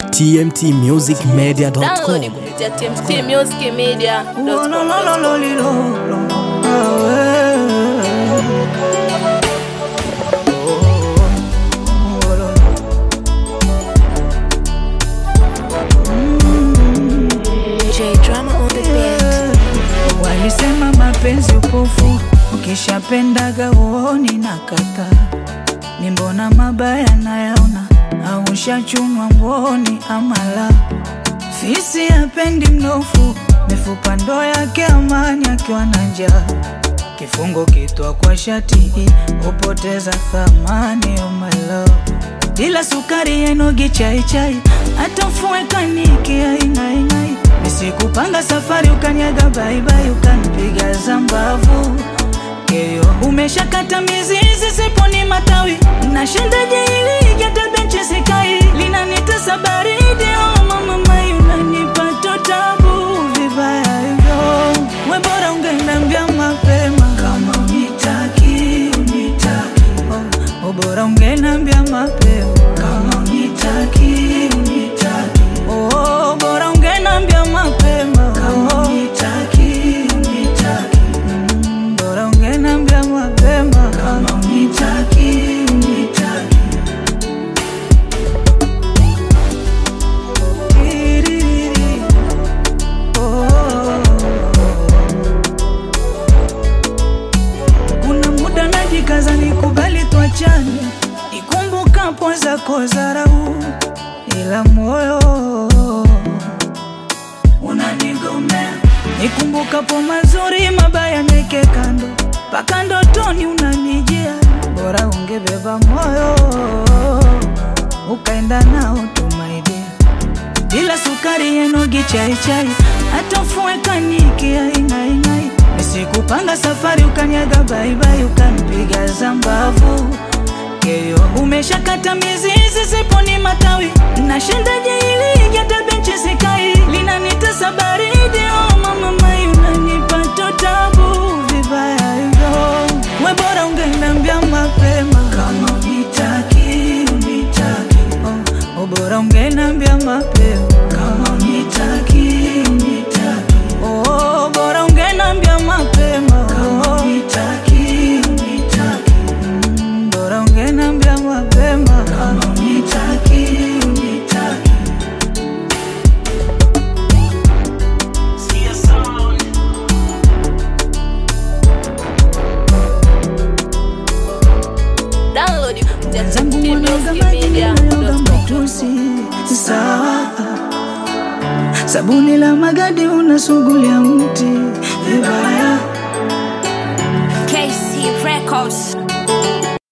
tmtmusicmedia.com. Download kupitia tmtmusicmedia.com. J drama on the beat. Walisema mapenzi upofu, ukishapendaga uoni na kata ni mbona mabaya nayaona, au ushachunwa mboni amala fisi hapendi mnofu, mifupa ndo yake amani akiwa na njaa kifungo kitwa kwa shati hupoteza thamani oh my love ila sukari yenogi chai chai hata mfue kaniki aing'aing'ai nisikupanga safari ukanyaga baibai ukanipiga zambavu keyo umeshakata mizizi siponi matawi nashindaje ili hata benchi sikai linanitesa baridi oh mama mai unanipata tabu vibaya hivyo we bora ungeniambia mapema kama unitaki unitaki oh, oh, bora ungeniambia mapema kama unitaki unitaki oh, bora ungeniambia mapema kama unitaki unitaki mm, bora ungeniambia mapema kama unitaki unitaki Tiririri. Oh. Kuna muda najikaza nikubali tuachane, nikumbukapo zako dharau, ila moyo unanigomea. Nikumbukapo mazuri, mabaya neke kando, mpaka ndotoni unanijia. Bora ungebeba moyo ukaenda nao tumaidia bila sukari yenogi chai chai hata mfue kaniki aing'aing'ai nisikupanga safari ukanyaga baibai ukanipiga zambavu keyo umeshakata mizizi siponi matawi nashindaje ili hata benchi sikai linanitesa baridi oh mama mai unanipata tabu vibaya hivyo we bora ungeniambia mapema kama unitaki unitaki oh, oh, bora ungeniambia mapema kama unitaki unitaki oh, bora ungeniambia mapema kama unitaki unitaki mm, bora ungeniambia mapema kama unitaki unitaki Download kupitia Wenzangu wanaoga maji wanaoga tmtmusicmedia.com. matusi sawa sabuni la magadi unasugulia mti vibaya KC Records.